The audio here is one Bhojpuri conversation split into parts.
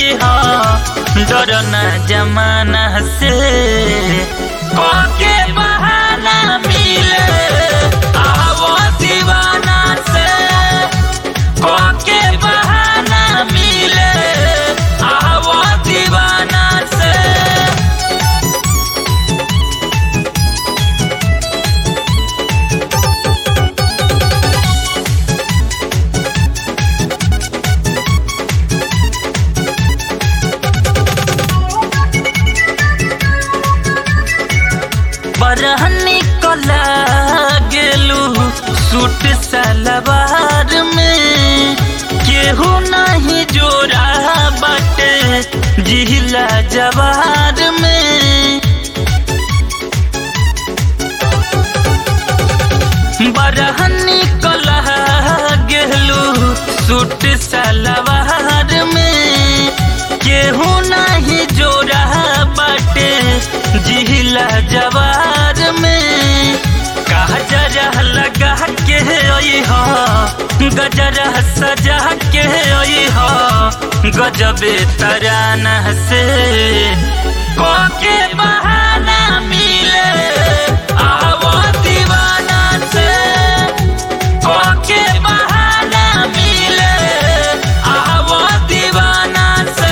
हो डरना जमाना से के बहाना मिले आवो दीवाना से के बहाना मिले आवो दीवाना से बरहनी कला गेलू सूट सलवार में केहू नहीं जोड़ा बाटे जिला जवार में बरहनी कला गेलू सूट सलवार में केहू नहीं जोड़ा बाटे जिला जवार में कहा जरा लगा के आई हो गजरा सजा के आई हो गजबे तराना से के बहाना मिले आवो दीवाना से के बहाना मिले आवो दीवाना से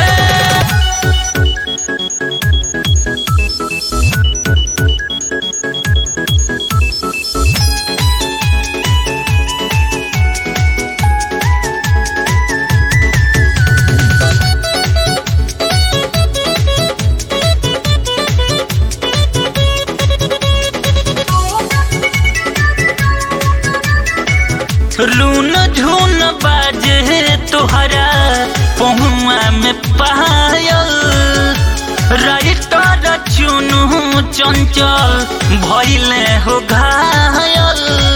लून झून बाजे तुहरा पहुआ में पायल राइटर चुनू चंचल भइले हो घायल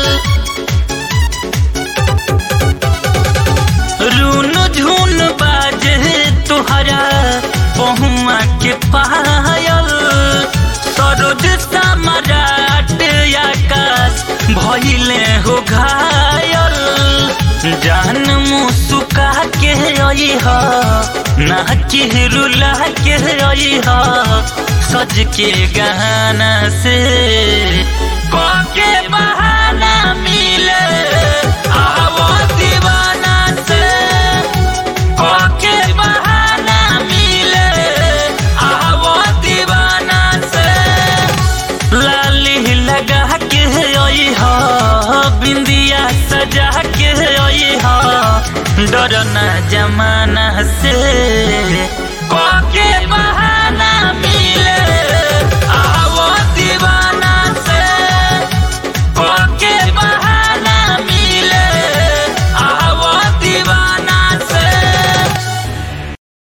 लून झून बाजे तुहरा पहुआ के पायल सरोज सम्राट आकाश भइले हो घायल जान मुसुका के आई हो ना के रुला के आई हो सज के गाना से के बहाना मिले आवो दीवाना से के बहाना मिले आवो दीवाना से लाली लगा के आई हो बिंदिया सजा के आई हो डरना जमाना से